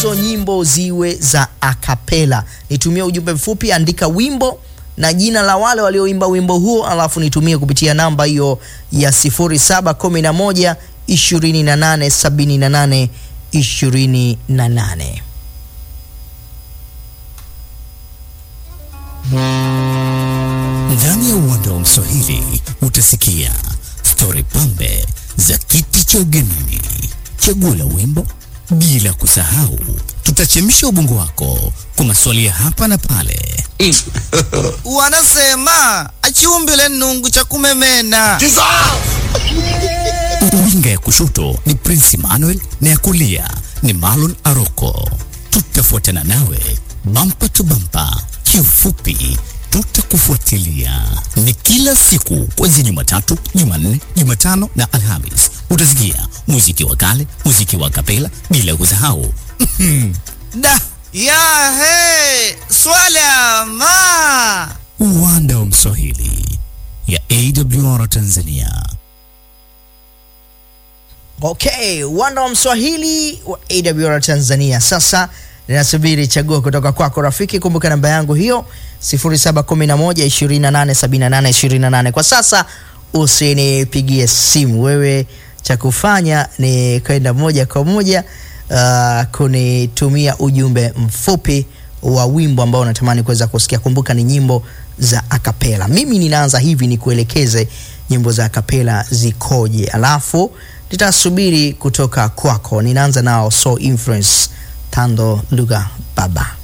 hizo nyimbo ziwe za akapela. Nitumie ujumbe mfupi, andika wimbo na jina la wale walioimba wimbo huo, alafu nitumie kupitia namba hiyo ya 0711 28 78 28. Ndani ya uwanda wa Mswahili utasikia stori pambe za kiti cha ugenini, chaguo la wimbo, bila kusahau tutachemsha ubongo wako kwa maswali ya hapa na pale. Wanasema achiumbile nungu cha kumemena. Winga ya kushoto ni Prince Emmanuel na ya kulia ni Marlon Aroko. Tutafuatana nawe bampa tu bampa, kiufupi tutakufuatilia. Ni kila siku kuanzia Jumatatu, Jumanne, Jumatano na Alhamis. Utasikia muziki wa kale, muziki wa kapela, bila kusahau Da ya he swala ma uwanda wa Mswahili ya AWR Tanzania. Okay, uwanda wa Mswahili wa AWR Tanzania. Sasa ninasubiri chaguo kutoka kwako rafiki. Kumbuka namba yangu hiyo 0711 2878 28. Kwa sasa usinipigie simu wewe, cha kufanya ni kwenda moja kwa moja uh, kunitumia ujumbe mfupi wa wimbo ambao unatamani kuweza kusikia. Kumbuka ni nyimbo za akapela. Mimi ninaanza hivi nikuelekeze nyimbo za akapela zikoje, alafu nitasubiri kutoka kwako. Ninaanza nao So Influence Tando Lugha Baba.